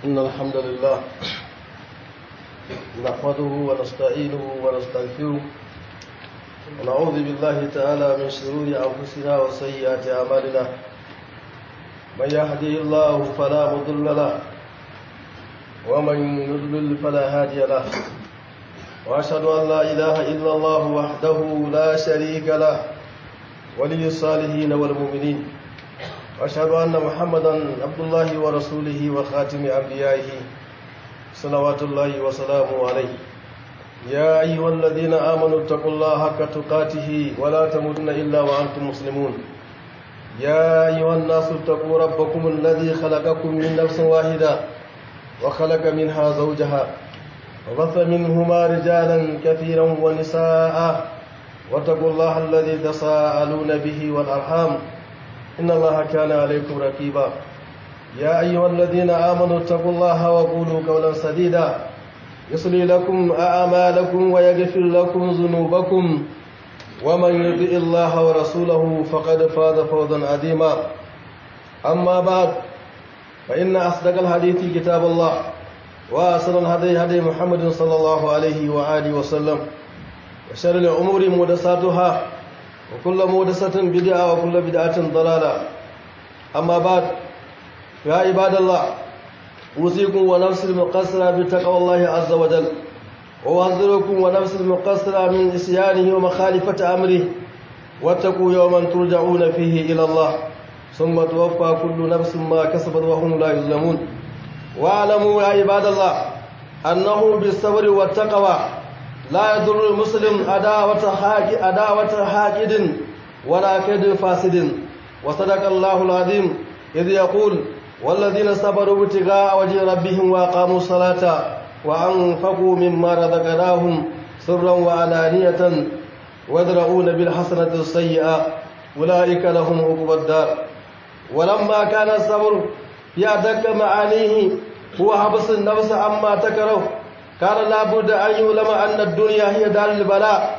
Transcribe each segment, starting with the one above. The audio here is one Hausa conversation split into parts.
إن الحمد لله نحمده ونستعينه ونستغفره ونعوذ بالله تعالى من شرور أنفسنا وسيئات أعمالنا من يهدي الله فلا مضل له ومن يضلل فلا هادي له وأشهد أن لا إله إلا الله وحده لا شريك له ولي الصالحين والمؤمنين وأشهد أن محمدا عبد الله ورسوله وخاتم أنبيائه صلوات الله وسلامه عليه يا أيها الذين آمنوا اتقوا الله حق تقاته ولا تموتن إلا وأنتم مسلمون يا أيها الناس اتقوا ربكم الذي خلقكم من نفس واحدة وخلق منها زوجها وبث منهما رجالا كثيرا ونساء واتقوا الله الذي تساءلون به والأرحام إن الله كان عليكم رقيبا يا أيها الذين آمنوا اتقوا الله وقولوا قولا سديدا يصلي لكم أعمالكم ويغفر لكم ذنوبكم ومن يطع الله ورسوله فقد فاز فوزا عظيما أما بعد فإن أصدق الحديث كتاب الله وأصل الهدي هدي محمد صلى الله عليه وآله وسلم وشر الأمور محدثاتها وكل محدثة بدعة وكل بدعة ضلالة أما بعد يا عباد الله أوصيكم ونفس المقصرة بتقوى الله عز وجل وأحذركم ونفس المقصرة من إسيانه ومخالفة أمره واتقوا يوما ترجعون فيه إلى الله ثم توفى كل نفس ما كسبت وهم لا يظلمون واعلموا يا عباد الله أنه بالصبر والتقوى لا يضر المسلم عداوة حاج عداوة حاقد ولا كيد فاسد وصدق الله العظيم إذ يقول والذين صبروا ابتغاء وجه ربهم وأقاموا الصلاة وأنفقوا مما رزقناهم سرا وعلانية ويدرؤون بالحسنة السيئة أولئك لهم عقبى الدار ولما كان الصبر في أدق معانيه هو حبس النفس عما تكره كان لابد أن يعلم أن الدنيا هي دار البلاء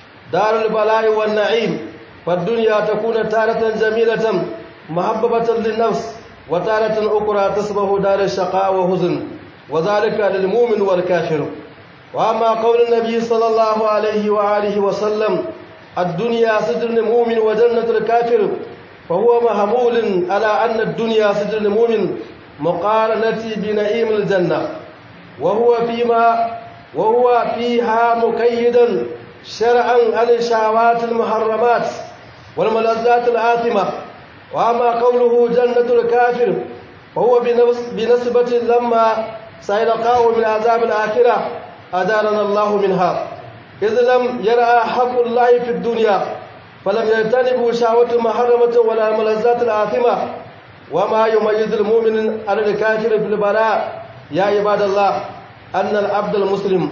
دار البلاء والنعيم فالدنيا تكون تارة جميلة محببة للنفس وتارة أخرى تصبح دار الشقاء وحزن وذلك للمؤمن والكافر وأما قول النبي صلى الله عليه وآله وسلم الدنيا سجن المؤمن وجنة الكافر فهو محمول على أن الدنيا سجن المؤمن مقارنة بنعيم الجنة وهو فيما وهو فيها مقيدا شرعا عن الشهوات المحرمات والملذات الآثمة وأما قوله جنة الكافر فهو بنسبة لما سيلقاه من عذاب الآخرة أدارنا الله منها إذ لم يرى حق الله في الدنيا فلم يجتنبوا شهوة محرمة ولا ملذات الآثمة وما يميز المؤمن عن الكافر في البلاء يا عباد الله أن العبد المسلم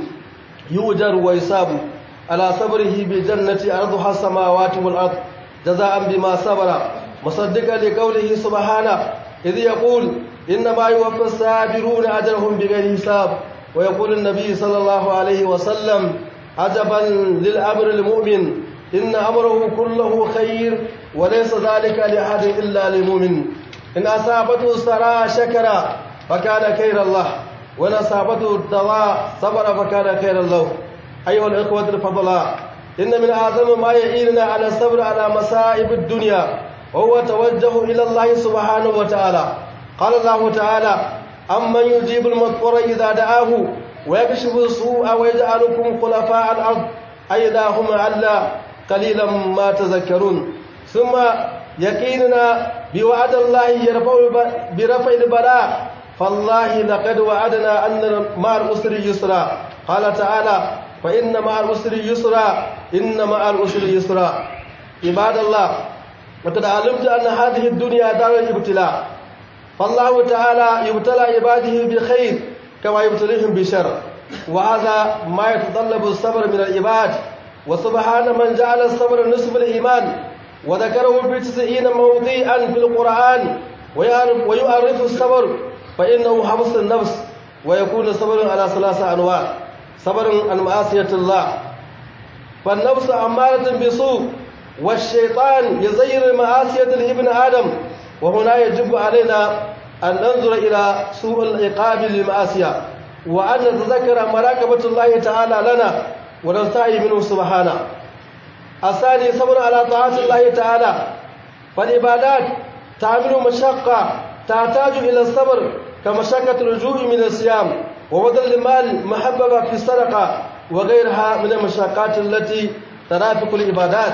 يؤجر ويصاب على صبره بجنة أرضها السماوات والأرض جزاء بما صبر مصدقا لقوله سبحانه إذ يقول إنما يوفى الصابرون أجرهم بغير حساب ويقول النبي صلى الله عليه وسلم عجبا للأمر المؤمن إن أمره كله خير وليس ذلك لأحد إلا للمؤمن إن أصابته سراء شكر فكان خير الله وإن أصابته الدواء صبر فكان خير له أيها الإخوة الفضلاء إن من أعظم ما يعيننا على الصبر على مصائب الدنيا وهو توجه إلى الله سبحانه وتعالى قال الله تعالى أمن يجيب المضطر إذا دعاه ويكشف السوء ويجعلكم خلفاء الأرض أيضا هم ألا قليلا ما تذكرون ثم يقيننا بوعد الله يرفع برفع البلاء فالله لقد وعدنا أن مع الأسر يسرا قال تعالى فإن مع الأسر يسرا إن مع الأسر يسرا عباد الله وقد علمت أن هذه الدنيا دار الابتلاء فالله تعالى يبتلى عباده بخير كما يبتليهم بشر وهذا ما يتطلب الصبر من العباد وسبحان من جعل الصبر نصف الإيمان وذكره بتسعين موضيعا في القرآن ويعرف, ويعرف الصبر فإنه حبس النفس ويكون صبر على ثلاثة أنواع صبر عن معصية الله فالنفس أمارة بسوء والشيطان يزين معاصية لابن آدم وهنا يجب علينا أن ننظر إلى سوء العقاب للمعاصية وأن نتذكر مراقبة الله تعالى لنا ونستحي منه سبحانه الثاني صبر على طاعة الله تعالى فالعبادات تعمل مشقة تحتاج إلى الصبر كمشقة اللجوء من الصيام وبذل المال محببة في الصدقة وغيرها من المشقات التي ترافق العبادات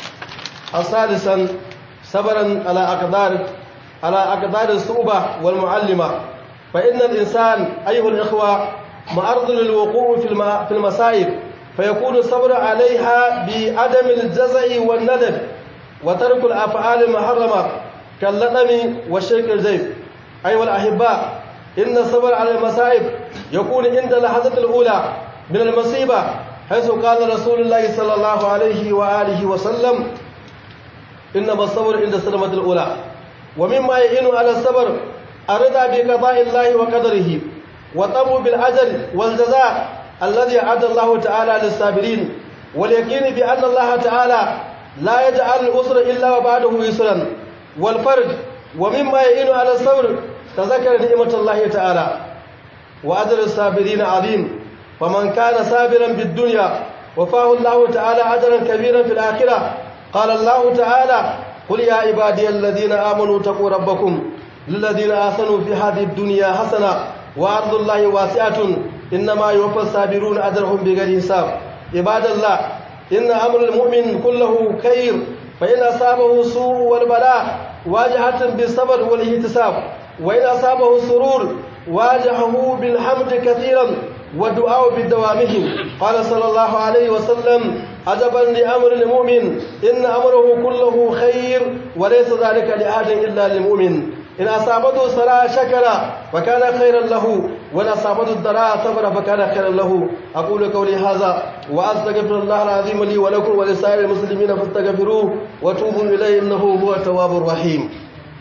ثالثا صبرا على أقدار على أقدار الصعوبة والمعلمة فإن الإنسان أيها الإخوة معرض للوقوع في المصائب فيكون الصبر عليها بعدم الجزع والندب وترك الأفعال المحرمة كاللطم والشرك الجيب أيها الأحباء إن الصبر على المصائب يكون عند اللحظة الأولى من المصيبة حيث قال رسول الله صلى الله عليه وآله وسلم إنما الصبر عند الصدمة الأولى ومما يعين على الصبر الرضا بقضاء الله وقدره وطمع بالأجل والجزاء الذي أعد الله تعالى للصابرين واليقين بأن الله تعالى لا يجعل الأسر إلا وبعده يسرا والفرج ومما يعين على الصبر تذكر نعمة الله تعالى وأجر الصابرين عظيم فمن كان صابرا بالدنيا وفاه الله تعالى أجرا كبيرا في الآخرة قال الله تعالى قل يا عبادي الذين آمنوا اتقوا ربكم للذين آسنوا في هذه الدنيا حسنة وأرض الله واسعة إنما يوفى الصابرون أجرهم بغير حساب عباد الله إن أمر المؤمن كله خير فإن أصابه سوء والبلاء واجهة بالصبر والاحتساب وإن أصابه السرور واجهه بالحمد كثيرا والدعاء بدوامه قال صلى الله عليه وسلم عجبا لأمر المؤمن إن أمره كله خير وليس ذلك لأحد إلا للمؤمن إن أصابته سراء شكر فكان خيرا له وإن أصابته الضراء صبر فكان خيرا له أقول قولي هذا وأستغفر الله العظيم لي ولكم ولسائر المسلمين فاستغفروه وتوبوا إليه إنه هو التواب الرحيم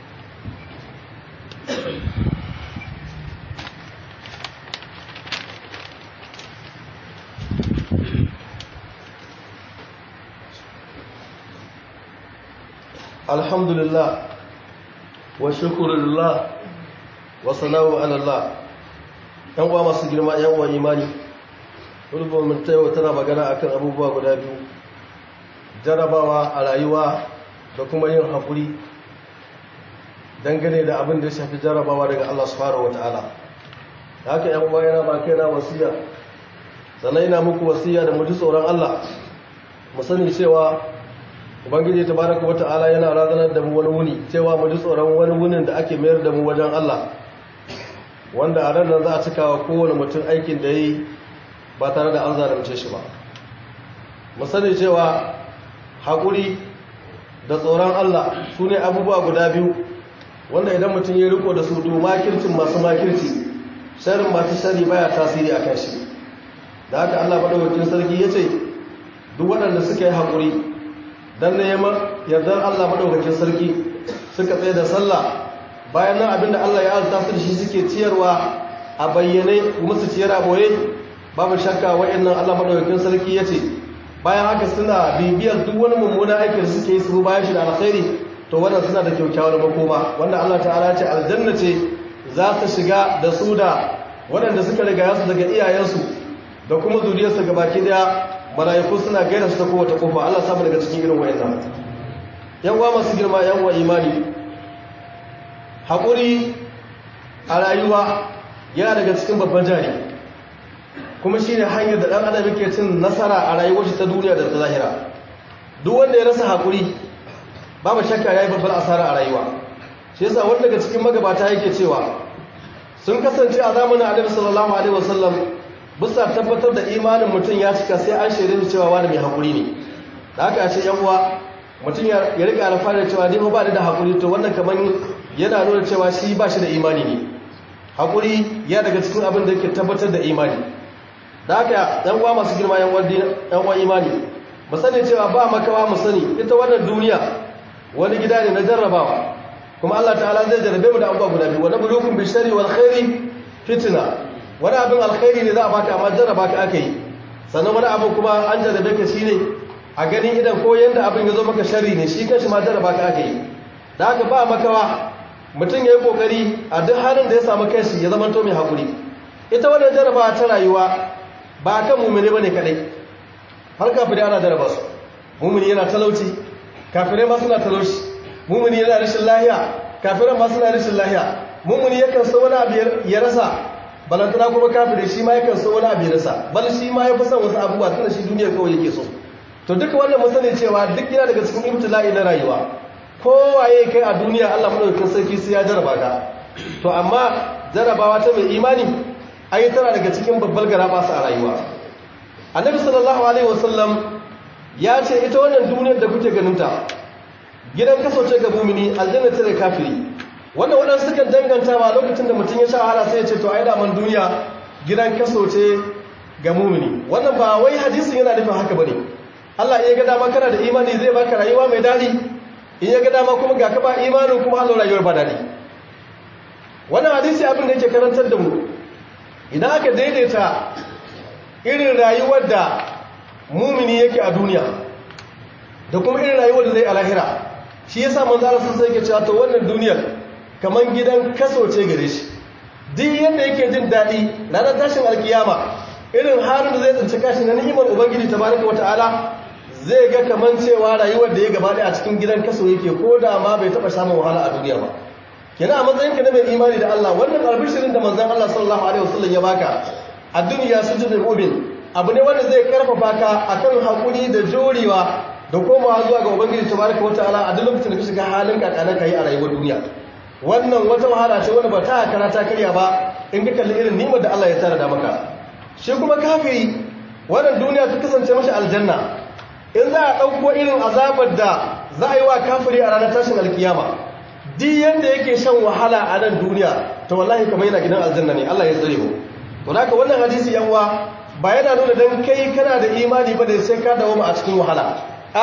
الحمد لله والشكر لله والصلاة على الله yan uwa masu girma yan uwa imani rubun mun tayo tana magana akan abubuwa guda biyu jarabawa a rayuwa da kuma yin hakuri dangane da abin da ya shafi jarabawa daga Allah subhanahu wataala da haka yan uwa yana ba kaina wasiya sannan ina muku wasiya da mu ji tsoron Allah mu sani cewa ubangiji tabaraka wata'ala yana razanar da mu wani wuni cewa mu ji tsoron wani wunin da ake mayar da mu wajen Allah wanda a ran nan za a cika wa kowane mutum aikin da yi ba tare da an zalunce shi ba mu sani cewa haƙuri da tsoron Allah su ne abubuwa guda biyu wanda idan mutum ya riko da su domin makircin masu makirci sharin masu shari baya tasiri a kan shi da haka Allah madaukakin sarki ya ce duk waɗanda suka yi haƙuri don neman yardar Allah maɗaukakin sarki suka tsaye da sallah bayan nan abinda Allah ya alta su da shi suke ciyarwa a bayyane kuma su ciyar a boye babu shakka wa'annan Allah maɗaukakin sarki ya ce bayan haka suna bibiyar duk wani mummuna aikin da suke yi su bayan shi da alkhairi to wannan suna da kyaukyawar makoma wanda Allah ta'ala ce aljanna ce za ta shiga da su da waɗanda suka riga su daga iyayensu da kuma zuriyarsu gabaki daya mala'iku suna gaira su ta kowace kofa Allah samu daga cikin irin wayannan yan uwa masu girma yan uwa imani haƙuri a rayuwa yana daga cikin babban jari kuma shine hanyar da ɗan adam yake cin nasara a rayuwar shi ta duniya da ta zahira duk wanda ya rasa haƙuri babu shakka yayi babbar asara a rayuwa shi yasa wanda daga cikin magabata yake cewa sun kasance a zamanin Annabi sallallahu alaihi wasallam bisa tabbatar da imanin mutum ya cika sai an shaidar cewa wani mai haƙuri ne da haka a ce yan uwa mutum ya rika alfahari cewa ni ba ni da haƙuri to wannan kamar yana nuna cewa shi ba shi da imani ne haƙuri ya daga cikin abin da yake tabbatar da imani da haka yan uwa masu girma yan uwa imani mu sani cewa ba makawa mu sani ita wannan duniya wani gida ne na jarrabawa kuma Allah ta'ala zai jarrabe mu da abubuwa guda biyu wani bulukun bishari wal khairi fitna wani abin alkhairi ne za a baka amma jarraba ka aka yi sannan wani abin kuma an jarrabe ka shi ne a ganin idan ko yadda abin ya zo maka shari ne shi kanshi ma jarraba ka aka yi da haka ba makawa mutum ya yi kokari a duk halin da ya samu kanshi ya zama to mai haƙuri ita wannan jarabawa ta rayuwa ba kan mummune ba ne kaɗai har kafirai ana jaraba su mummuni yana talauci kafirai ma suna talauci mummuni yana rashin lahiya kafirai ma suna rashin lahiya mummuni yakan so wani abu ya rasa balantana kuma kafirai shi ma yakan so wani abu ya rasa bal shi ma ya fi son wasu abubuwa tunda shi duniya kawai yake so to duka wannan mu sani cewa duk yana daga cikin ibtila'i na rayuwa kowaye kai a duniya Allah madaukakin sarki sai ya jaraba ka to amma jarabawa ta mai imani ai tana daga cikin babbar garaba a rayuwa annabi sallallahu alaihi wasallam ya ce ita wannan duniyar da kuke ganin ta gidan kaso ce ga mumini aljanna ce da kafiri wannan wadansu sukan danganta ba lokacin da mutum ya sha wahala sai ya ce to ai da man duniya gidan kaso ce ga mumini wannan ba wai hadisin yana nufin haka bane Allah ya ga dama kana da imani zai baka rayuwa mai dadi in ya ga dama kuma ga ka ba imanin kuma Allah rayuwar ba dadi wannan hadisi abin da yake karantar da mu idan aka daidaita irin rayuwar da mumini yake a duniya da kuma irin rayuwar da zai a lahira shi yasa manzo Allah sun sai yake cewa to wannan duniyar kaman gidan kaso ce gare shi duk yadda yake jin dadi ranar tashin alkiyama irin halin da zai tsinci kashi na ni'imar ubangiji tabaraka wataala zai ga kaman cewa rayuwar da ya gaba a cikin gidan kaso yake ko da ma bai taba samun wahala a duniya ba kenan a matsayin ka na mai imani da Allah wannan albishirin da manzon Allah sallallahu alaihi wasallam ya baka a duniya sujudul mu'min abu ne wanda zai karfafa ka akan hakuri da jorewa da komawa zuwa ga ubangiji tabaraka wataala a duk lokacin da ka shiga halin kakana kai a rayuwar duniya wannan wata wahala ce wanda ba ta hakara ta karya ba in ka kalli irin nimar da Allah ya tara da maka shi kuma kafiri wannan duniya ta kasance mashi aljanna in za a ɗauko irin azabar da za a yi wa kafiri a ranar tashin alkiyama duk yadda yake shan wahala a nan duniya ta wallahi kamar yana gidan aljanna ne Allah ya tsare mu to haka wannan hadisi yanwa ba yana nuna dan kai kana da imani ba da sai ka dawo a cikin wahala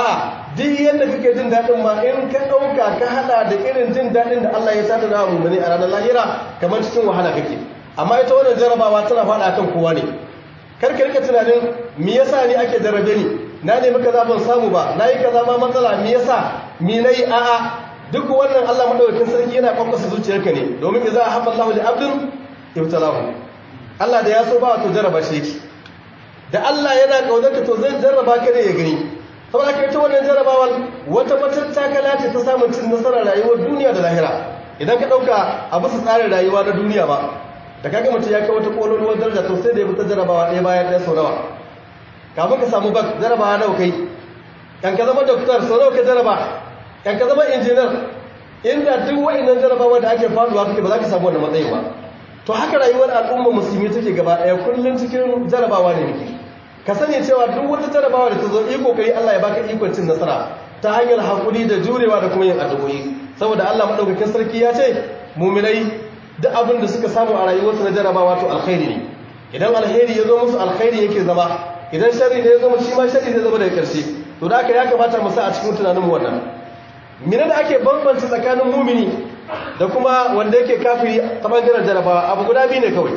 a duk yadda kake jin daɗin ma in ka ɗauka ka haɗa da irin jin daɗin da Allah ya tada da mu ne a ranar lahira kamar cikin wahala kake amma ita wannan jarabawa tana faɗa kan kowa ne kar ka rika tunanin me yasa ni ake jarabe ni na nemi kaza ban samu ba na yi kaza ma matsala me yasa mi nayi a'a duk wannan Allah madaukakin sarki yana kwakwasa zuciyarka ne domin idza ahabba Allahu li abdin ibtalahu Allah da ya so ba to jaraba shi yake da Allah yana kaudarka to zai jarraba ka ne ya gani saboda kai ta wannan jarrabawar wata matattakala ce ta samun cin nasarar rayuwar duniya da lahira idan ka dauka a bisa tsarin rayuwa na duniya ba da kaga mutum ya kai wata kololuwar daraja to sai da ya fita jarrabawa ɗaya bayan ɗaya sau nawa kafin ka samu bak jarrabawa nawa kai kan ka zama doktor sau nawa ka jarraba kan ka zama injiniyar inda duk wa'annan jarrabawa da ake faduwa kake ba za ka samu wannan matsayin ba to haka rayuwar al'umma musulmi take gaba ɗaya kullum cikin jarrabawa ne muke ka sani cewa duk wata jarrabawa da ta zo iko kai Allah ya baka ikon cin nasara ta hanyar hakuri da jurewa da kuma yin addu'o'i saboda Allah madaukakin sarki ya ce mu'minai duk abin da suka samu a rayuwarsu na jarrabawa to alkhairi ne idan alheri ya zo musu alkhairi yake zama idan sharri ne ya zo musu shi ma sharri zai zama daga ƙarshe to da haka ya kamata mu sa a cikin tunaninmu wannan mina da ake bambanta tsakanin mumini da kuma wanda yake kafiri ta bangaren jarabawa abu guda biyu ne kawai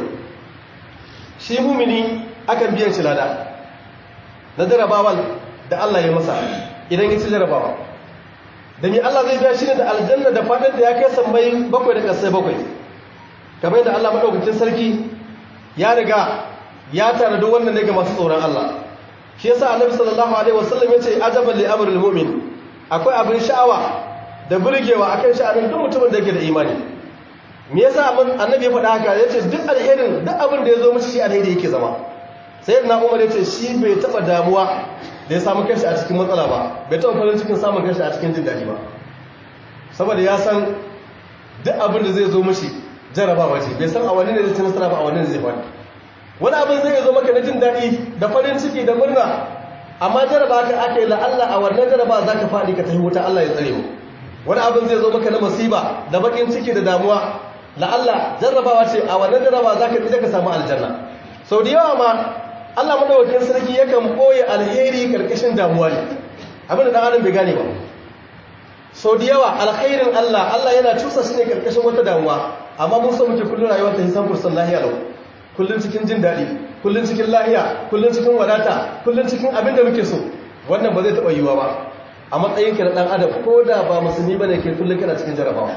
shi mumini akan biyan shi lada na jarabawal da Allah ya masa idan ya ci jarabawa da mi Allah zai biya shi ne da aljanna da fadin da ya kai sammai bakwai da ƙasai bakwai kamar yadda Allah maɗaukacin sarki ya riga ya tare da wannan ne ga masu tsoron Allah shi yasa annabi sallallahu alaihi wasallam ya ce ajaban li amril mu'min akwai abin sha'awa da burgewa akan sha'anin duk mutumin da yake da imani me yasa annabi ya faɗa haka yace duk alherin duk abin da ya zo mishi shi alheri yake zama sayyidina umar yace shi bai taba damuwa da ya samu kanshi a cikin matsala ba bai taba farin cikin samun kanshi a cikin jin daɗi ba saboda ya san duk abin da zai zo mishi jarabawa ce bai san a wani ne zai ci nasara ba a wani ne zai faɗi wani abin zai zo maka na jin daɗi da farin ciki da murna amma jaraba ka aka yi la'alla a wannan jaraba za ka faɗi ka tafi wuta Allah ya tsare mu wani abin zai zo maka na masiba da bakin ciki da damuwa la'alla jarrabawa ce a wannan jaraba za ka tsira ka samu aljanna sau da yawa ma Allah madawakin sarki yakan ɓoye alheri karkashin damuwa ne abin da ɗan adam bai gane ba sau da yawa alkhairin Allah Allah yana cusa shi ne karkashin wata damuwa amma mun so muke kullum rayuwar ta hisan fursan lahiya lau kullum cikin jin daɗi kullum cikin lahiya kullum cikin wadata kullum cikin abin da muke so wannan ba zai taɓa yiwuwa ba a matsayin ka na ɗan adam ko da ba musulmi ba ne ke kullum kana cikin jarabawa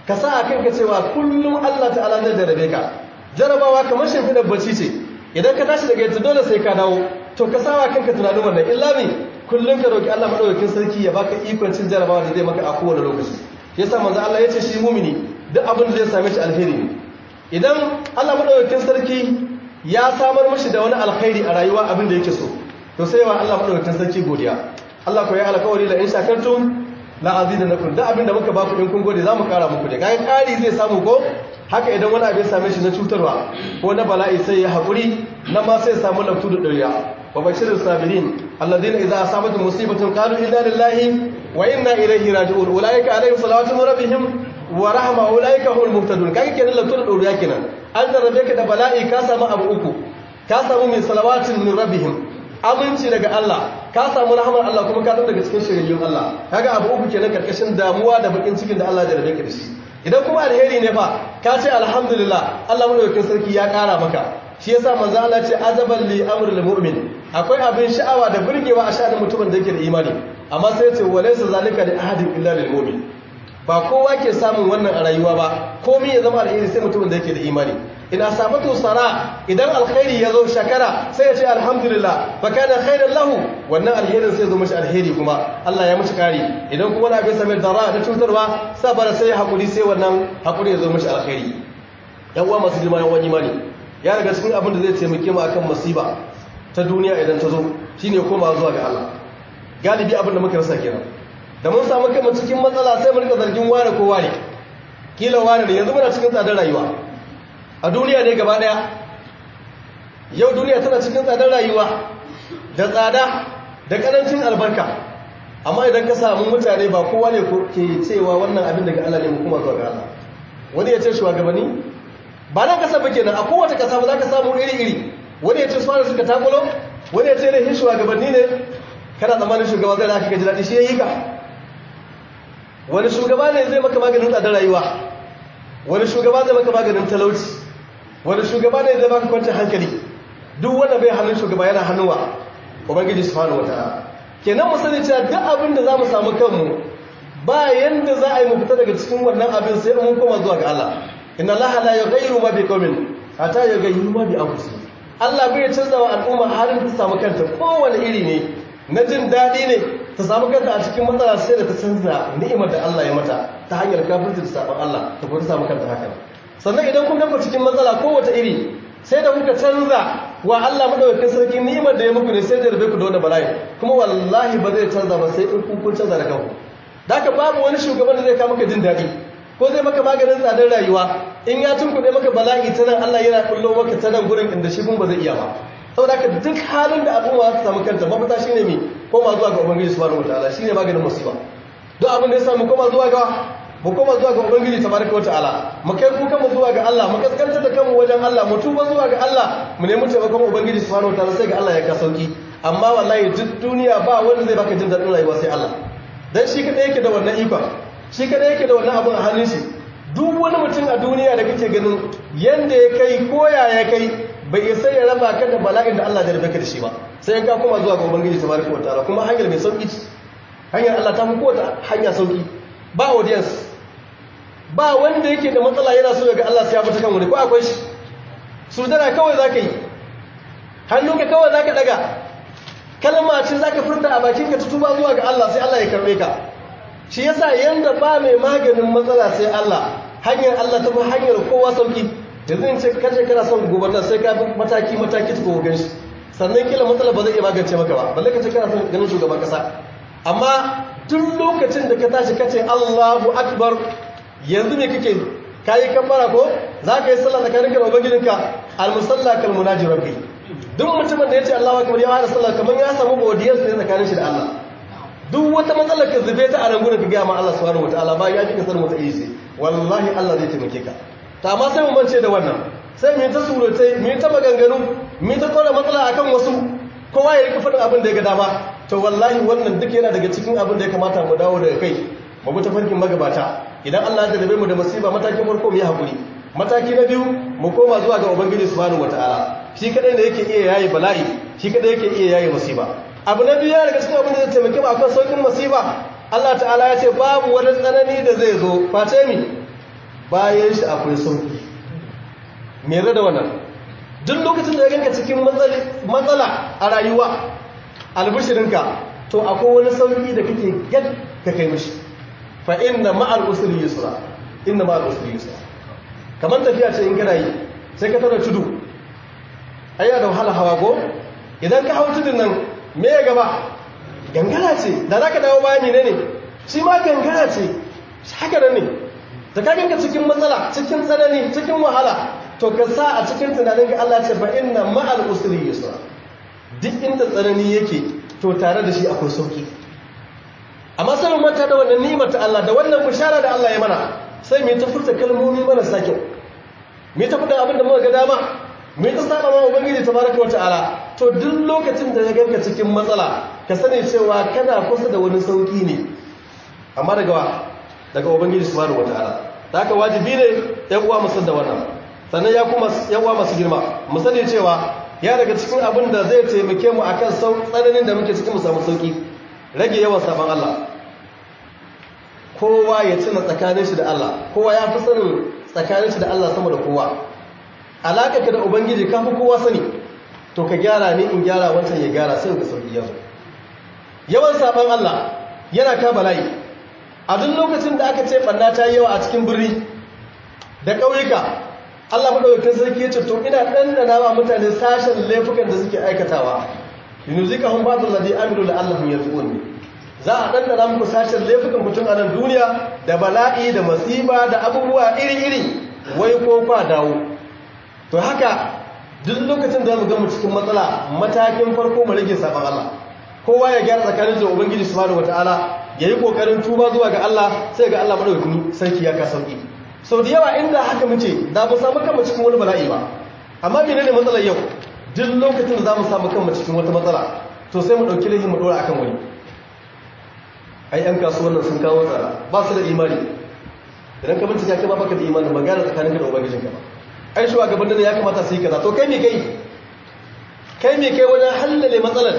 ka sa a kanka cewa kullum Allah ta'ala zai jarabe ka jarabawa kamar shimfiɗar bacci ce idan ka tashi daga yadda dole sai ka dawo to ka sawa kanka tunanin wannan illa ne kullum ka roki Allah madaukakin sarki ya baka ikon cin jarabawa da zai maka a kowane lokaci yasa manzo Allah ya ce shi mumini duk abin da zai same shi alheri ne idan Allah madaukakin sarki ya samar mashi da wani alkhairi a rayuwa abin da yake so to sai wa Allah madaukakin sarki godiya Allah ko ya alkawari la in shakartum la azidannakum da abin da muka baku in kun gode za mu kara muku da kayan kari zai samu ko haka idan wani abin same shi na cutarwa ko na bala'i sai ya haƙuri na ma sai samu laftu da ɗariya wa bashirin sabirin alladina idza asabatu musibatun qalu inna lillahi wa inna ilaihi raji'un ulaika alaihim salawatu min rabbihim wa rahma ulaika humul muhtadun kaga kenan laftu da ɗariya kenan an zarrabe ka da bala'i ka samu abu uku ka samu min salawatin min rabbihim aminci daga Allah ka samu rahmar Allah kuma ka daga cikin shiryayyun Allah kaga abu uku kenan karkashin damuwa da bakin cikin da Allah ya jarrabe ka da shi idan kuma alheri ne fa ka ce alhamdulillah Allah madaukakin sarki ya kara maka shi yasa manzo Allah ce azaban li amril mu'min akwai abin sha'awa da burgewa a sha'anin mutumin da yake da imani amma sai ce walaysa zalika li ahadin illa lil mu'min ba kowa ke samun wannan a rayuwa ba komai ya zama alheri sai mutumin da yake da imani ina sabatu sara idan alkhairi ya zo shakara sai ya ce alhamdulillah fa kana khairan lahu wannan alherin sai zo mashi alheri kuma Allah ya mashi kari idan kuma wani abin same dara da cutarwa sabara sai ya hakuri sai wannan hakuri ya zo mashi alheri yan uwa masu girma yan wani imani ya daga cikin abin da zai taimake mu akan masiba ta duniya idan ta zo shine koma zuwa ga Allah galibi abin da muka rasa kenan da mun samu kanmu cikin matsala sai mu rika zargin ware ko ware kila ware ne yanzu muna cikin tsadar rayuwa a duniya ne gaba daya yau duniya tana cikin tsadar rayuwa da tsada da karancin albarka amma idan ka samu mutane ba kowa ne ke cewa wannan abin daga Allah ne mu kuma zuwa ga Allah wani ya ce shugabanni ba nan kasa ba kenan a kowace kasa ba za ka samu iri-iri wani ya ce su suka takulo wani ya ce ne hin shugabanni ne kana tsammanin shugaba zai da aka gaji daɗi shi ya yi ka wani shugaba ne zai maka maganin tsadar rayuwa wani shugaba zai maka maganin talauci wani shugaba ne zai baka kwancin hankali duk wanda bai hannun shugaba yana hannuwa ubangiji subhanahu wataala kenan mu sani cewa duk abin da zamu samu kanmu ba yanda za a yi mu fita daga cikin wannan abin sai mun koma zuwa ga Allah inna allaha la yughayyiru ma biqaumin hatta yughayyiru ma bi anfusihim Allah bai canza wa al'umma halin ta samu kanta kowane iri ne na jin daɗi ne ta samu kanta a cikin matsala sai da ta canza ni'imar da Allah ya mata ta hanyar kafirci da sabon Allah ta kuma ta samu kanta haka sannan idan kun ganku cikin matsala kowace iri sai da kuka canza wa Allah madaukakin sarki ni'imar da ya muku ne sai da rabe ku da wani bala'i kuma wallahi ba zai canza ba sai in ku kun canza da kanku da haka babu wani shugaban da zai kawo maka jin daɗi ko zai maka maganin tsadar rayuwa in ya tunkuɗe maka bala'i ta nan Allah yana kullo maka ta nan gurin inda shi kun ba zai iya ba saboda haka duk halin da al'umma ta samu kanta mafita shine me koma zuwa ga ubangiji subhanahu wataala shine maganin musiba duk abin da ya samu koma zuwa ga mu koma zuwa ga ubangiji tabaraka wataala mu kai kuka mu zuwa ga Allah mu kaskantar da kanmu wajen Allah mu tuba zuwa ga Allah mu nemi taimakon ubangiji subhanahu wataala sai ga Allah ya ka sauki amma wallahi duk duniya ba wanda zai baka jin daɗin rayuwa sai Allah dan shi kadai yake da wannan ikon shi kadai yake da wannan abin a hannun shi duk wani mutum a duniya da kake ganin yanda ya kai koya ya kai bai isa ya raba ka da bala'in da Allah ya rufe ka da shi ba sai ka koma zuwa ga ubangiji tabaraka wa ta'ala kuma hanyar mai sauki ce hanyar Allah ta fi kowace hanya sauki ba audience ba wanda yake da matsala yana so ga Allah sai ya fita kan wani ko akwai shi sujada kawai zaka yi hannunka kawai zaka daga kalma ce zaka furta a bakin ka tuba zuwa ga Allah sai Allah ya karbe ka shi yasa yanda ba mai maganin matsala sai Allah hanyar Allah ta fi hanyar kowa sauki yanzu in ce kace kana son gubernar sai ka bi mataki mataki ta kowa ganshi sannan kila matsala ba zai iya magance maka ba balle ka ce kana son ganin shugaban kasa amma tun lokacin da ka tashi kace Allahu akbar yanzu ne kake kayi kambara ko za ka yi sallah tsakanin ka da ubangijinka almusalla kal munaji rabbi duk mutumin da ya ce Allahu akbar ya fara sallah kamar ya samu godiyar ne tsakanin shi da Allah duk wata matsalar ka zube ta a nan gurin ka ga ma Allah subhanahu wataala ba ya kika san mata isi wallahi Allah zai taimake ka ta amma sai mu mance da wannan sai mu yi ta surutai mu yi ta maganganu mu yi ta kora matsala akan wasu kowa ya rika faɗin abin da ya ga dama to wallahi wannan duk yana daga cikin abin da ya kamata mu dawo daga kai mu bi tafarkin magabata idan Allah ya jarabe mu da musiba matakin farko mu yi hakuri mataki na biyu mu koma zuwa ga ubangiji subhanahu wataala shi kadai ne yake iya yayi bala'i shi kadai yake iya yayi musiba abu na biyu daga cikin abin da zai taimake mu akan saukin musiba Allah ta'ala ya ce babu wani tsanani da zai zo face mi bayan shi akwai sauki me da wannan duk lokacin da ya ganka cikin matsala a rayuwa albishirinka to akwai wani sauki da kake gad ka kai mishi fa inna ma'al usri yusra inna ma'al usri yusra kamar tafiya ce in kana yi sai ka tara tudu ayya da wahala hawa go idan ka hau tudun nan me ya gaba gangara ce da zaka dawo baya ne ne shi ma gangara ce haka nan ne da ka ganka cikin matsala cikin tsanani cikin wahala to ka sa a cikin tunanin ga Allah ce fa inna ma'al usri yusra duk inda tsanani yake to tare da shi akwai sauki amma sai mu manta da wannan ni'imar ta Allah da wannan bishara da Allah ya mana sai mu ta furta kalmomi marasa kyau mu ta furta abin da muka ga dama mu ta saba ma ubangiji tabaraka wa ta'ala to duk lokacin da ya ganka cikin matsala ka sani cewa kana kusa da wani sauki ne amma daga wa daga ubangiji subhanahu wa ta'ala da haka wajibi ne yan uwa mu san da wannan sannan ya kuma yan uwa masu girma mu sani cewa ya daga cikin abin da zai taimake mu akan tsananin da muke cikin mu samu sauki rage yawan sabon Allah kowa ya tuna tsakanin shi da Allah kowa ya fi sanin tsakanin shi da Allah sama da kowa alaƙa ka da ubangiji ka fi kowa sani to ka gyara ni in gyara wancan ya gyara sai ga sauki yanzu yawan sabon Allah yana ka bala'i a duk lokacin da aka ce ɓanna ta yi yawa a cikin birni da ƙauyuka Allah maɗaukakin sarki ya ce to ina ɗanɗana wa mutane sashen laifukan da suke aikatawa yunuzika hun ba'dul ladhi amilu la'allahum yarji'un za a ɗanɗana muku sashen laifukan mutum a nan duniya da bala'i da masiba da abubuwa iri-iri wai ko kwa dawo to haka duk lokacin da mu ga mu cikin matsala matakin farko mu rage saban Allah kowa ya gyara tsakanin da ubangiji subhanahu wataala yayi kokarin tuba zuwa ga Allah sai ga Allah madaukakin sarki ya ka sauki sau da yawa inda haka muce da mu samu kanmu cikin wani bala'i ba amma menene matsalar yau duk lokacin da za mu samu kanmu cikin wata matsala to sai mu ɗauki laifin mu ɗora akan wani ai yan kasuwan nan sun kawo tsara ba su da imani idan ka bincika kai ba baka da imani ba gane tsakanin ka da ubangijin ka ba ai shi gaban da ya kamata su yi kaza to kai me kai kai me kai wajen hallale matsalar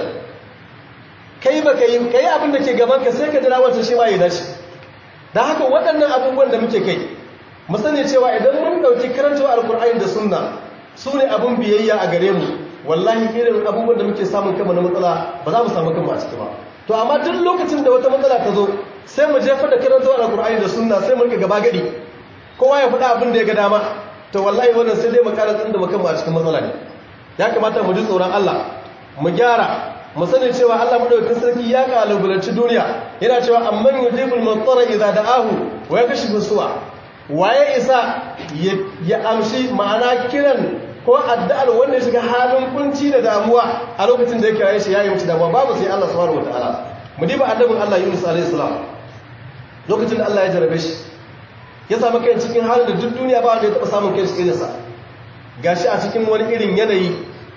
kai ba kai kai abin da ke gaban ka sai ka jira wancan shi ma ya dace dan haka waɗannan abubuwan da muke kai mu sani cewa idan mun ɗauki karantawa alkur'ani da sunna su ne abin biyayya a gare mu wallahi irin abubuwan da muke samun kama na matsala ba za mu samu kama a ciki ba to amma duk lokacin da wata matsala ta zo sai mu jefar da karantawa alkur'ani da sunna sai mu rika gaba gadi kowa ya faɗa abin da ya ga dama to wallahi wannan sai dai mu ƙara tsin da mukan a cikin matsala ne ya kamata mu ji tsoron Allah mu gyara mu sani cewa Allah madaukakin sarki ya kalubalanci duniya yana cewa amman yujibul muttara idza da'ahu wa yakashifu su'a waye isa ya amshi ma'ana kiran ko addu'ar wanda ya shiga halin kunci da damuwa a lokacin da ya kiraye shi yayi mutu damuwa babu sai Allah subhanahu wataala mu diba annabin Allah Yunus alaihi salam lokacin da Allah ya jarabe shi ya samu kai cikin halin da duk duniya ba wanda ya taba samun kai shi irinsa gashi a cikin wani irin yanayi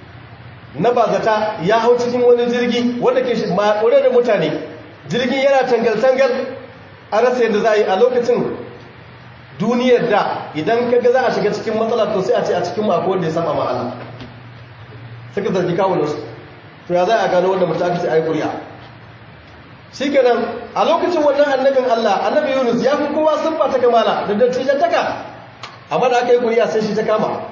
na bazata ya hau cikin wani jirgi wanda ke shi maƙure da mutane jirgin yana tangal-tangal a rasa yadda za a yi a lokacin duniyar da idan kaga za a shiga cikin matsala to sai a ce a cikin mako wanda ya saba ma Allah suka zargi kawo su to ya za a gano wanda mutum aka ce a yi ƙuri'a shi kenan a lokacin wannan annabin Allah annabi Yunus ya fi kowa sun ta kamala da dattijan taka amma da aka yi ƙuri'a sai shi ta kama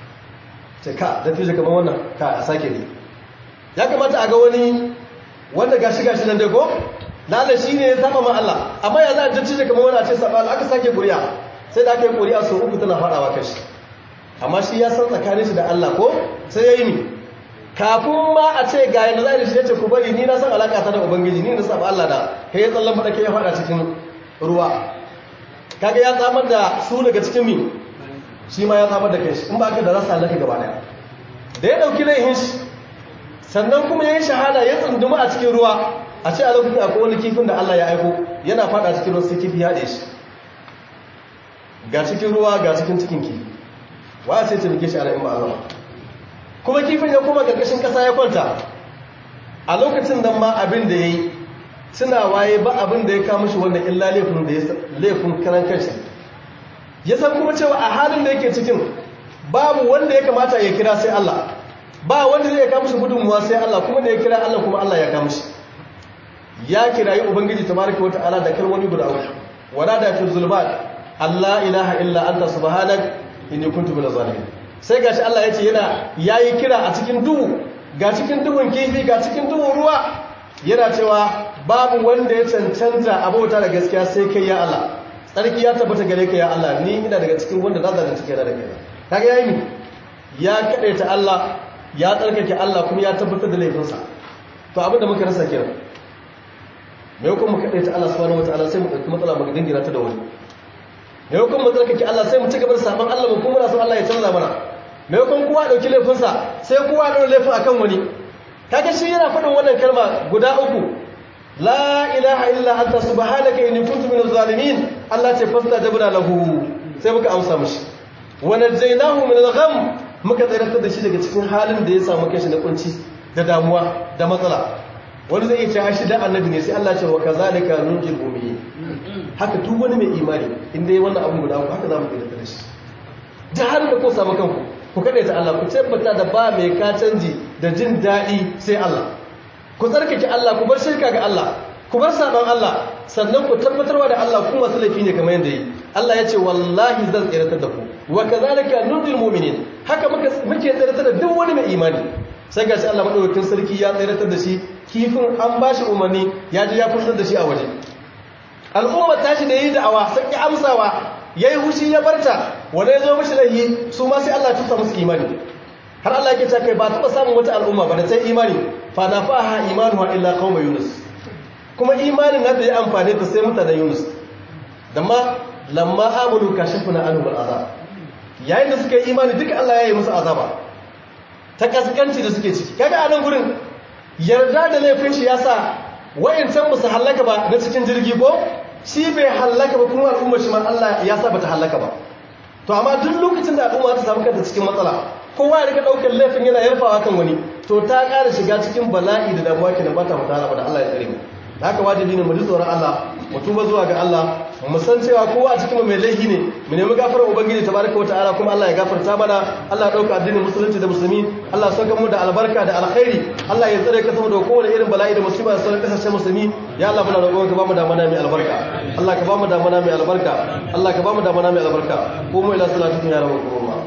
ce ka dattijan kamar wannan ka a sake ne ya kamata a ga wani wanda gashi gashi nan dai ko lalle shi ne ya saba ma Allah amma ya za a dattijan kamar wani a ce saba Allah aka sake ƙuri'a sai da aka yi ƙuri'a sau uku tana faɗawa kashi amma shi ya san tsakanin shi da Allah ko sai ya yi ni kafin ma a ce ga yadda za a shi ya ce ku bari ni na san alaƙa ta da ubangiji ni na saba Allah da ka yi tsallan faɗa ke ya faɗa cikin ruwa kaga ya tsamar da su daga cikin mi shi ma ya tsamar da kai shi in ba ka da rasa halaka gaba ɗaya da ya ɗauki laihin shi sannan kuma ya yi shahada ya tsunduma a cikin ruwa a ce a lokacin akwai wani kifin da Allah ya aiko yana faɗa cikin ruwa sai kifi ya ɗe shi ga cikin ruwa ga cikin cikin kifi wa sai ta rike shi ana in ba Allah kuma kifin ya koma ƙarƙashin ƙasa ya kwanta a lokacin nan ma abin da ya yi suna waye ba abin da ya kama shi wanda illa laifin da ya laifin karan kanshi ya san kuma cewa a halin da yake cikin babu wanda ya kamata ya kira sai Allah ba wanda zai kama shi gudunmuwa sai Allah kuma da ya kira Allah kuma Allah ya kama shi ya kirayi ubangiji tabaraka wa ta'ala da kalmomi guda uku wala da fi zulmat Allah ilaha illa anta subhanak inni kuntu minaz zalimin sai gashi Allah ya ce yana yayi kira a cikin duhu ga cikin duhun kifi ga cikin duhun ruwa yana cewa babu wanda ya cancanta abota da gaskiya sai kai ya Allah tsarki ya tabbata gare ka ya Allah ni ina daga cikin wanda na zalunci kai da kai kaga yayi mi ya kadaita Allah ya tsarkake Allah kuma ya tabbatar da laifinsa to abinda muka rasa kenan me kuma mu kadaita Allah subhanahu wataala sai mu dauki matsala mu dingira ta da wani me kuma mu tsarkake Allah sai mu ci gaba da saban Allah mu kuma rasu Allah ya canza mana me kuma kowa dauki laifinsa sai kowa dauki laifin akan wani kaga shi yana faɗin wannan kalma guda uku la ilaha illa anta subhanaka inni kuntu minaz zalimin Allah ce fastajabna lahu sai muka amsa mishi wa najaynahu min al-gham muka tsayar da shi daga cikin halin da ya samu kashi na kunci da damuwa da matsala wani zai ce shi da annabi ne sai Allah ce wa kazalika nunjil mu'minin haka duk wani mai imani inda yayi wannan abu guda haka zamu tsayar da shi da har da ko samu kanku ku kada ta Allah ku tabbata da ba mai ka canji da jin daɗi sai Allah ku tsarkake Allah ku bar shirka ga Allah ku bar saban Allah sannan ku tabbatarwa da Allah ku masu laifi ne kamar yadda yi Allah ya ce wallahi zan tsiratar da ku wa kazalika nudil mu'minin haka muke muke tsiratar da duk wani mai imani sai ga shi Allah madaukakin sarki ya tsiratar da shi kifin an bashi umarni ya ji ya fitar da shi a waje al'umma tashi da yi da'awa sai ki amsawa yayi hushi ya barta wanda ya zo mishi lahi su ma sai Allah ya tusa musu imani har Allah yake cewa kai ba taɓa samun wata al'umma ba da ta imani fa na faha imanuha illa qauma yunus kuma imanin da ya amfane ta sai mutanen yunus da ma lamma amanu kashafna anhum al'azab yayin da suka yi imani duka Allah ya yi musu azaba ta kaskanci da suke ciki kaga a nan gurin yarda da laifin shi yasa wayancan ba su hallaka ba na cikin jirgi ko shi bai hallaka ba kuma al'ummar shi ma Allah ya sa bata hallaka ba to amma duk lokacin da al'umma ta samu kanta cikin matsala kowa ya rika daukar laifin yana yarfawa kan wani to ta ƙara shiga cikin bala'i da damuwa kenan ba ta mutala ba da Allah ya tsare mu haka wajibi ne mu ji tsoron Allah mu tuba zuwa ga Allah mu san cewa kowa a cikin mai laifi ne mu nemi gafarar ubangiji tabaraka wataala kuma Allah ya gafarta mana Allah ya dauka addinin musulunci da musulmi Allah ya sauka mu da albarka da alkhairi Allah ya tsare ka saboda kowane irin bala'i da musiba da sauran kasashen musulmi ya Allah muna roƙon ka ba mu da mana mai albarka Allah ka ba mu da mana mai albarka Allah ka ba mu da mana mai albarka ko mu ila salatu ya rabu kuma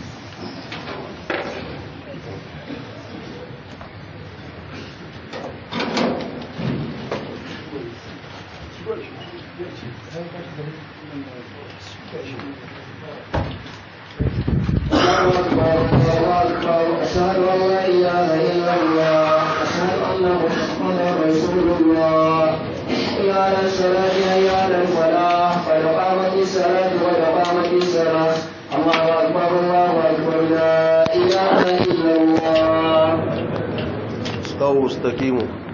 أشهد أن لا إله إلا الله أشهد أن محمدا رسول الله حي على الصلاة حي على الفلاح قد قامت الصلاة قد قامت الصلاة الله أكبر الله أكبر لا إله إلا الله استووا استقيموا